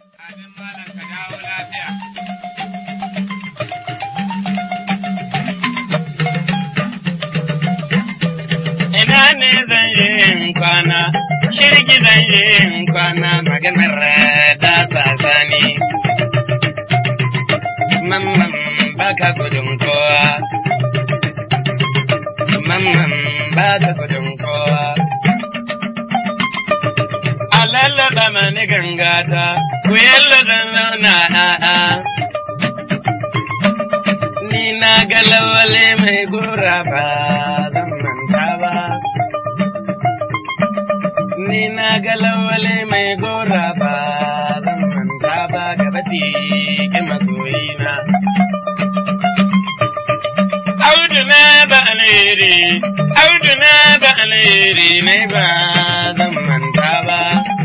Amin malam ka dawo lafiya. Ina ne zan yi in kwana, shirgi zan yi in kwana maganar da sasani. Mamman baka gudun kowa, mamman baka gudun kowa. A lallaba mani gangata, ku yallada zauna a'a. Ni na ga lawale mai gora ba zan manta ba. Ni na ga lawale mai gora ba zan manta ba gaba ki masoyina. Audu na ba alheri, audu na ba alheri ne ba zan manta ba.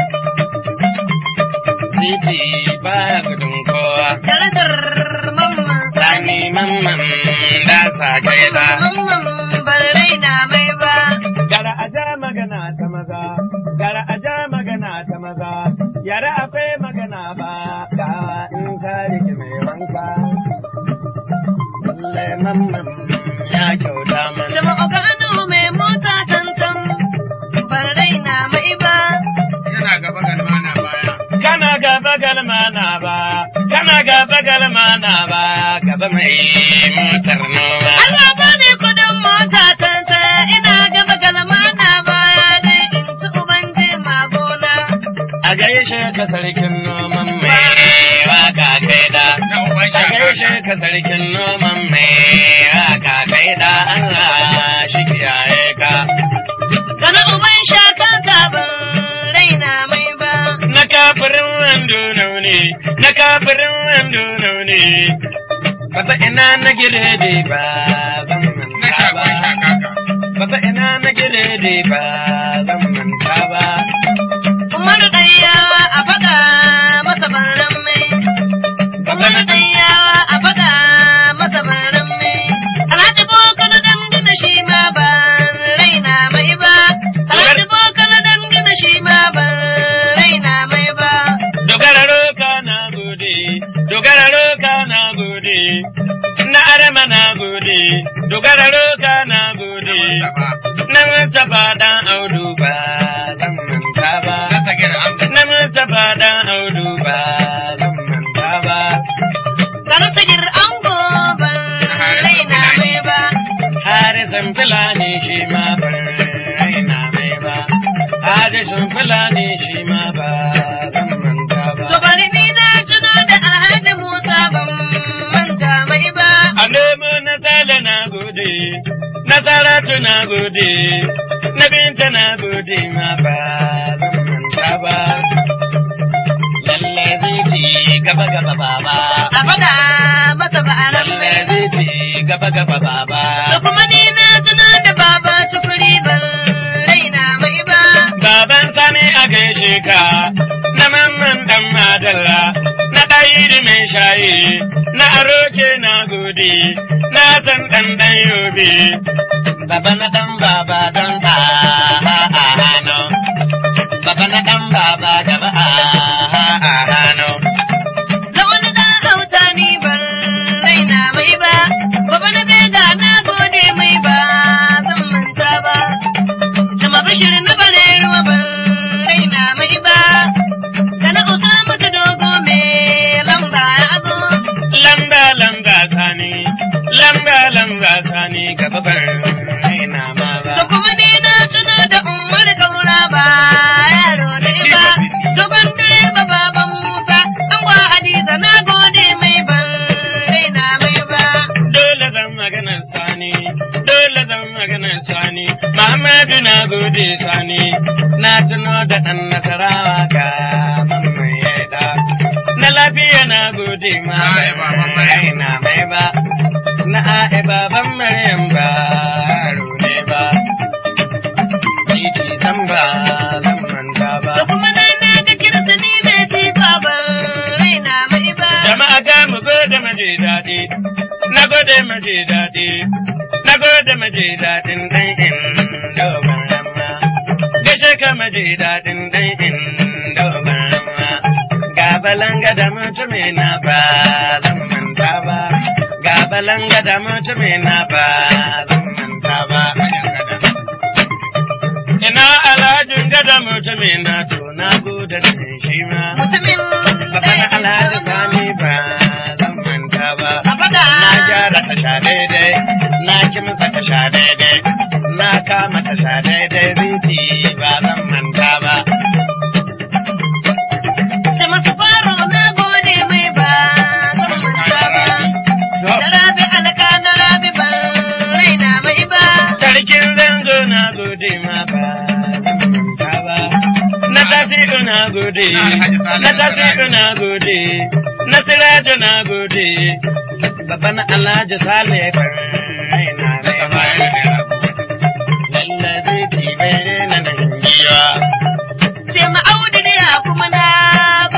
Titi ba gudun kowa. Darajar mamman Sani mamman da sa gaida. mamman ban raina mai ba. Gara a ja magana ta maza, gara a ja magana ta maza, yara akwai magana ba, gawa in ka rike mai wanka. Lalle mamman ya kyauta mana. Jama'a Kano mai mota tantan ban raina mai ba. Yana gaba galma na baya. Kana gaba galma na ba, kana gaba galma na ba, gaba mai motar noma. Allah ba ni kudin mota tantan ina gaba galma na ba dai in ci uban je magona. A gaishe ka sarkin noman mai waka kai da. Na uban A gaishe ka sarkin noman mai waka kai da Allah shi kiyaye ka. Kana uban shakan ka ban raina mai ba. Na kafirin wando ne, na kafirin wando ne. Bata ina na girede ba zan Na manta shagon ba. shakaka. Bata ina na girede ba zan manta ba. Umaru ɗayyawa a faɗa masa baran mai. Umaru ɗayyawa a faɗa masa baran mai. Alhaji Boko na dangana shi ma ban raina mai ba. Alhaji Boko na dangana shi ma ban raina mai ba. Dogara roka na gode, dogara roka na gode, na arama na gode, dogara roka na gode, na Mustapha dan audu ba zan manta ba, Na sagir an na Mustapha dan audu ba zan manta ba, Kana sagir ango ban raina mai ba. harisan fulani shi ma ban raina mai ba, harisan fulani shi ma ba zan manta ba. To bari ni na tuno da Alhaji Musa ban manta mai ba. A nemo na sale na gode, na saratu na gode, na binta na gode ma ba zan manta ba. Lalle zai gaba gaba baba, A faɗa masa ba a ran lalle zai gaba gaba baba. Da kuma ni na tuno da baba sufuri ban raina mai ba. Baban sani a gaishe ka, na mamman dan madalla, na ɗayiri mai shayi, na aroke na gode, na san ɗan ɗan yobe. Baba na ɗan baba don a hannu, baba na ɗan baba da ba a hannu. Da wani da hauta ni ban raina mai ba. Baba na bega na gode mai ba zan manta ba. Jama bishir na bare ruwa ban raina mai ba. Da na usa mata dogo mai lamba ya zo. Lamba lamba sani, lamba lamba sani gaba ban raina ma ba. Da kuma ni na tuno da umar kaura ba yaro ne ba. Dogon direba baban Musa, an gwa Hadiza na gode mai ban raina mai ba. Dole zan magana sani, dole zan magana sani, Muhammadu na gode sani, na tuno da ɗan nasarawa ga mamman yaida. Na lafiya na gode ma A'a, baban Maryam. na mai ba, na a'a baban Maryam ba yaro ne ba. Titi san ba zan manta ba. Da kuma na na ga kirsa ni bai ci ba ban raina mai ba. Jama'a ga mu gode maje daɗi, na gode maje daɗi, na gode maje daɗin ɗan in dogon ramma. Gashe ka maje daɗin ɗan in dogon ramma. Ga balanga da mutumi na ba zan manta ba. Ga balanga da mutumi na ba zan manta ba. Ina alhajin gada mutumi na to na gode da shi ma. Mutumin Baban alhaji sani ba zan manta ba. A faɗa. Na gyara tasha daidai, na kimsa tasha daidai, na kama tasha daidai rinki ba zan manta ba. Ce masu faro na gode mai ba zan manta ba. Da rabi alka da rabi ban raina mai ba. Sarkin zango na gode ma ba zan manta ba. Na tasiru na gode, na tasiru na gode, na sirajo na gode, babban alhaji sale ban raina mai ba. Lallabe tibe na nan giya. Ce ma audu ne kuma na